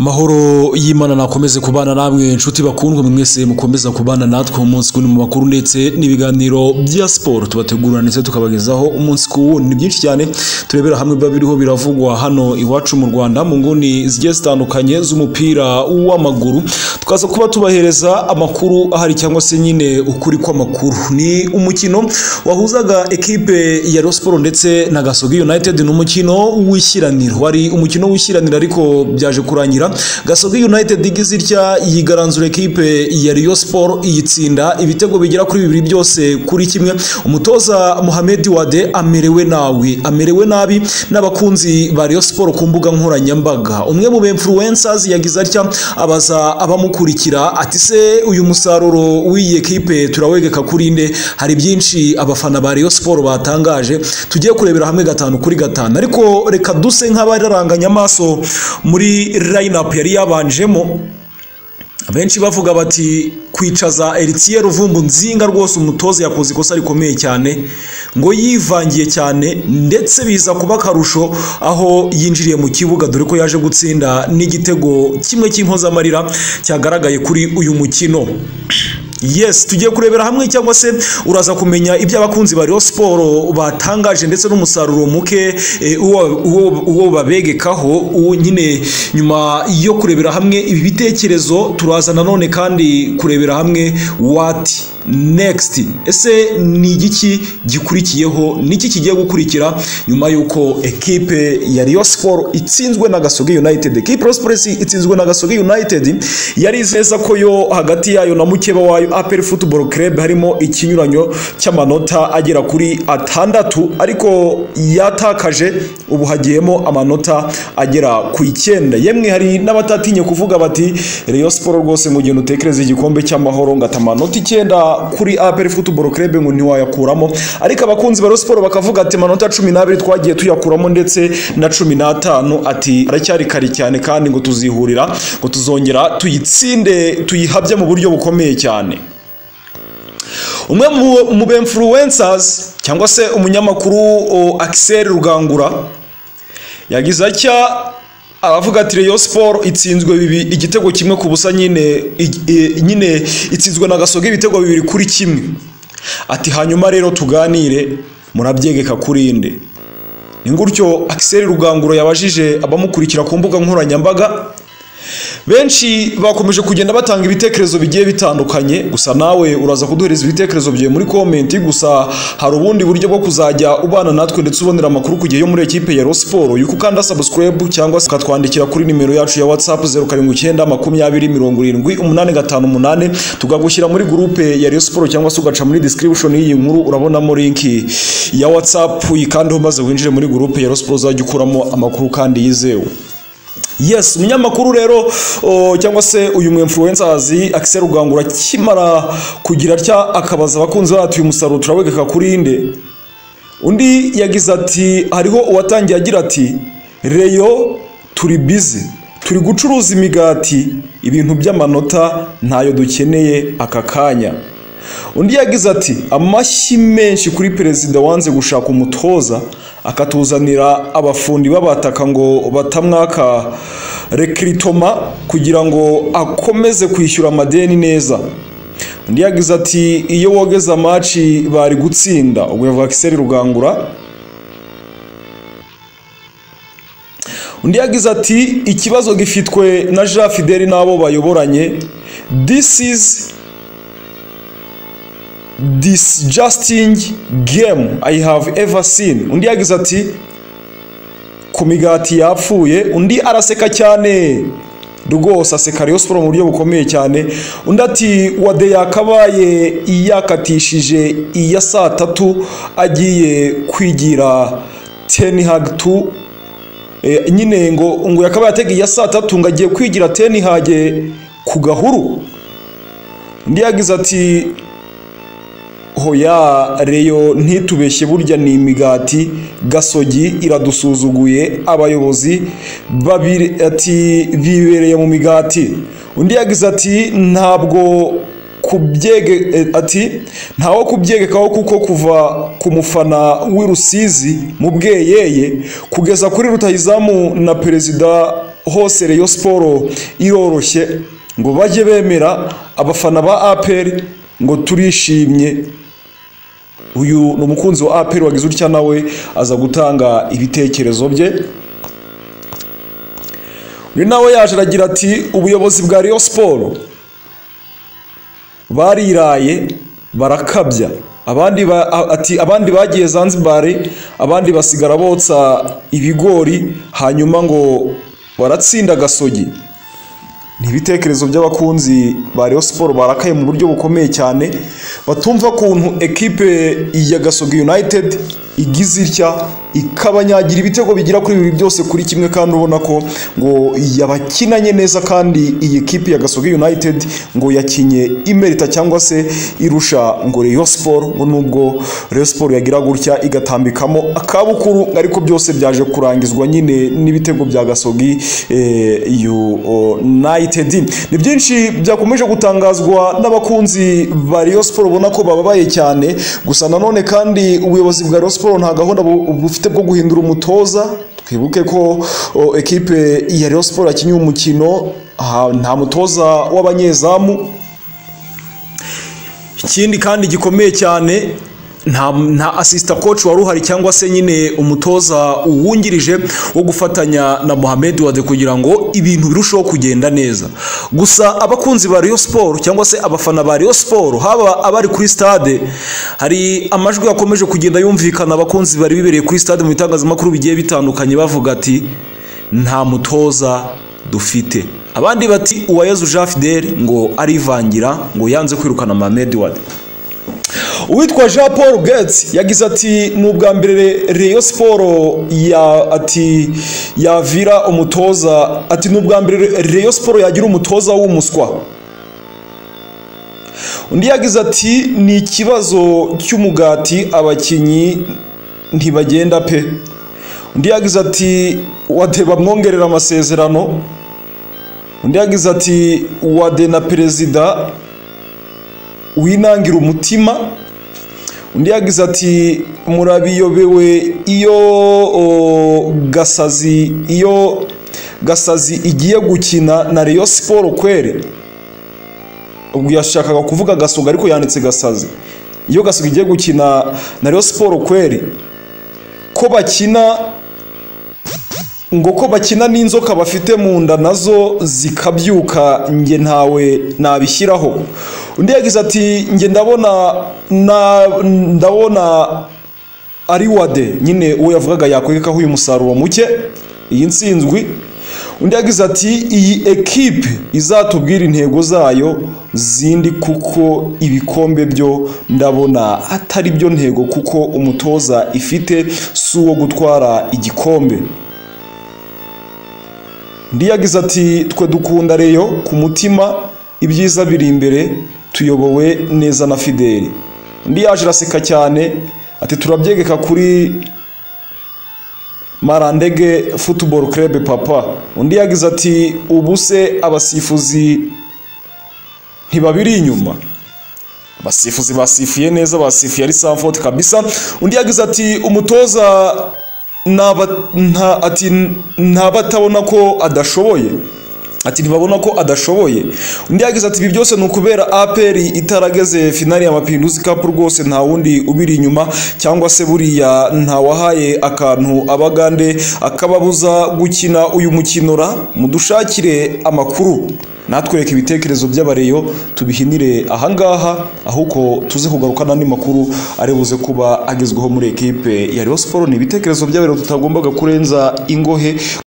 amahoro y'imana nakomeze kubana namwe inshuti bakundwa mwese mukomeza kubana natwe umunsi ku mu makuru ndetse n'ibiganiro bya siporo tubategurira ndetse tukabagezaho umunsi ku wundi ni byinshi cyane turebera hamwe biba biriho biravugwa hano iwacu mu rwanda mu nguni zigiye zitandukanye z'umupira w'amaguru tukaza kuba tubahereza amakuru ahari cyangwa se nyine ukuri kw'amakuru ni umukino wahuzaga ekipe ya Rayon Sport ndetse na Gasogi United ni umukino w'ishyiraniro wari umukino w'ishyiraniro ariko byaje kurangira Gasogi United igize itya yigaranzura ekipe ya Rayon Sport iyitsinda ibitego bigera kuri bibiri byose kuri kimwe umutoza Mohamed Wade amerewe nawe amerewe nabi n'abakunzi ba Rayon Sport ku mbuga nkoranyambaga umwe mu influencers yagize atya abaza abamukurikira ati se uyu musaruro w'iyi ekipe turawegeka kuri nde hari byinshi abafana ba Rayon Sport batangaje tugiye kurebera hamwe gatanu kuri gatanu ariko reka duse nk'abararanganya amaso muri lineup yari yabanjemo benshi bavuga bati kwicaza Eritiye Ruvumbu nzinga rwose umutoza yakoze ikosa rikomeye cyane ngo yivangiye cyane ndetse biza kuba akarusho aho yinjiriye mu kibuga dore ko yaje gutsinda n'igitego kimwe cy'impozamarira cyagaragaye kuri uyu mukino yes tugiye kurebera hamwe cyangwa se uraza kumenya ibyo abakunzi ba Rayon Sport batangaje ndetse n'umusaruro muke e, uwo, uwo, uwo babegekaho uwo nyine nyuma yo kurebera hamwe ibi bitekerezo turaza nanone kandi kurebera hamwe what next ese ni igiki gikurikiyeho niki kigiye gukurikira nyuma y'uko ekipe ya Rayon Sport itsinzwe na Gasogi United ekipe Rayon Sport itsinzwe na Gasogi United yari neza ko yo hagati yayo na mukeba wayo aperi futuboro kerebe harimo ikinyuranyo cy'amanota agera kuri atandatu ariko yatakaje ubu hagiyemo amanota agera ku icyenda yemwe hari n'abatatinye kuvuga bati reyo siporo rwose mu gihe utekereza igikombe cy'amahoro ngata amanota icyenda kuri aperi futuboro kerebe ngo ntiwayakuramo ariko abakunzi ba siporo bakavuga ati amanota cumi n'abiri twagiye tuyakuramo ndetse na cumi n'atanu ati aracyari kare cyane kandi ngo tuzihurira ngo tuzongera tuyitsinde tuyihabye mu buryo bukomeye cyane umwe mu bemfuruwensazi cyangwa se umunyamakuru Axel rugangura yagize atya aravuga ati reyo siporo itsinzwe bibi igitego kimwe ku busa nyine nyine itsinzwe na gasoga ibitego bibiri kuri kimwe ati hanyuma rero tuganire murabyegeka kuri inde ni gutyo Axel rugangura yabajije abamukurikira ku mbuga nkoranyambaga benshi bakomeje kugenda batanga ibitekerezo bigiye bitandukanye gusa nawe uraza kuduhereza ibitekerezo byawe muri komenti gusa hari ubundi buryo bwo kuzajya ubana natwe ndetse ubonera amakuru ku gihe yo muri ekipe ya siporo yuko ukanda sabusikarayibu cyangwa se ukatwandikira kuri nimero yacu ya watsapu zeru karindwi icyenda makumyabiri mirongo irindwi umunani gatanu umunani tukagushyira muri gurupe ya siporo cyangwa se ugaca muri disikiribushoni y'iyi nkuru urabonamo linki ya watsapu yikandeho maze winjire muri gurupe ya siporo uzajya ukuramo amakuru kandi yizewe yes umunyamakuru rero cyangwa se uyu mwemfuruwensazi akisera rugangura akimara kugira atya akabaza abakunzi bacu uyu musaruro turawegeka kuri inde undi yagize ati hariho uwatangiye agira ati reyo turi bizi turi gucuruza imigati ibintu by'amanota ntayo dukeneye aka kanya undi yagize ati amashyi menshi kuri perezida wanze gushaka umutoza akatuzanira abafundi babataka ngo batamwaka rekiritoma kugira ngo akomeze kwishyura amadeni neza undi yagize ati iyo wogeza amaci bari gutsinda ubwo yavuga kiseri rugangura undi yagize ati ikibazo gifitwe na jean fideli n'abo bayoboranye this is disgusting game I have ever seen undi yagize ati ku migati yapfuye undi araseka cyane rwose aseka Rayon Sport mu buryo bukomeye cyane undi ati wade yakabaye yakatishije iya saa tatu agiye kwigira tenihag tu nyine ngo ngo yakabaye atega iya saa tatu ngo agiye kwigira tenihage ku gahuru undi yagize ati hoya reyo ntitubeshye burya ni imigati gasogi iradusuzuguye abayobozi ati bibereye mu migati undi yagize ati ntabwo kubyege ati ntawo kubyegekaho kuko kuva ku mufana w'i rusizi mu bweyeye kugeza kuri rutahizamu na perezida hose reyo siporo iroroshye ngo bajye bemera abafana ba aperi ngo turishimye uyu ni umukunzi wa aperi wagize utya nawe aza gutanga ibitekerezo bye uyu nawe yaje aragira ati ubuyobozi bwa riyo siporo bariraye barakabya abandi ba- ati abandi bagiye zanzibari abandi basigara botsa ibigori hanyuma ngo baratsinda agasogi ni ibitekerezo by'abakunzi ba Rayon Sport barakaye mu buryo bukomeye cyane batumva ukuntu ekipe ya Gasogi United igize itya ikabanyagira ibitego bigira kuri bibiri byose kuri kimwe kandi ubona ko ngo yabakinanye neza kandi iyi ekipe ya Gasogi United ngo yakinye imerita cyangwa se irusha ngo Rayon Sport ngo nubwo Rayon Sport yagira gutya igatambikamo akabukuru ariko byose byaje kurangizwa nyine n'ibitego bya Gasogi eh, United ni byinshi byakomeje gutangazwa n'abakunzi ba Rayon Sport ubona ko bababaye cyane gusa nanone kandi ubuyobozi bwa Rayon Sport nta gahunda bu- bufite bwo guhindura umutoza twibuke ko o, ekipe ya Rayon Sport yakinnye umukino aha, nta mutoza w'abanyezamu ikindi kandi gikomeye cyane nta, nta asista coach wari uhari cyangwa se nyine umutoza uwungirije wo gufatanya na Mohamed Wade kugira ngo ibintu birusheho kugenda neza gusa abakunzi ba Rayon Sport cyangwa se abafana ba Rayon Sport haba abari kuri stade hari amajwi yakomeje kugenda yumvikana abakunzi bari bibereye kuri stade mu bitangazamakuru bigiye bitandukanye bavuga ati nta mutoza dufite abandi bati uwayezu jean fidel ngo arivangira ngo yanze kwirukana mohamed wade uwitwa jean paul gates yagize ati ni ubwa mbere reyo siporo ya ati yavira umutoza ati ni ubwa mbere reyo siporo yagira umutoza w'umuswa undi yagize ati ni ikibazo cy'umugati abakinnyi ntibagenda pe undi yagize ati wade bamwongerera amasezerano undi yagize ati wade na perezida winangira umutima undi yagize ati murabiyobewe iyo o, gasazi iyo gasazi igiye gukina na reyo siporo kwere ubwo yashakaga kuvuga gasoga ariko yanditse gasazi iyo gasoga igiye gukina na reyo siporo kweri ko bakina ngo ko bakina n'inzoka bafite mu nda nazo zikabyuka nge ntawe nabishyiraho undi yagize ati nge ndabona na- ndabona ari wade nyine uwo yavugaga yakwegekaho uyu musaruro muke iyi nsinzwi undi yagize ati iyi ekipe izatubwira intego zayo zindi kuko ibikombe byo ndabona atari byo ntego kuko umutoza ifite si uwo gutwara igikombe undi yagize ati twe dukunda reyo ku mutima ibyiza biri imbere tuyobowe neza na fideli undi yaje araseka cyane ati turabyegeka kuri marandege futuboro kerebe papa undi yagize ati ubu se abasifuzi ntibabiri inyuma abasifuzi basifuye neza basifuye ari samfoti kabisa undi yagize ati umutoza naba- nta- ati ntabatabona ko adashoboye ati ntibabona ko adashoboye undi yagize ati ibi byose ni ukubera aperi itarageze finali ya mapinduzi kapu rwose nta wundi ubiri inyuma cyangwa se buriya ntawahaye akantu abagande akababuza gukina uyu mukino ra mudushakire amakuru natwereke ibitekerezo by'abareyo tubihinire ahangaha ahubwo tuze kugaruka n'andi makuru ari buze kuba agezweho muri ekipe ya Rayon Sport ni ibitekerezo by'abareyo tutagombaga kurenza ingohe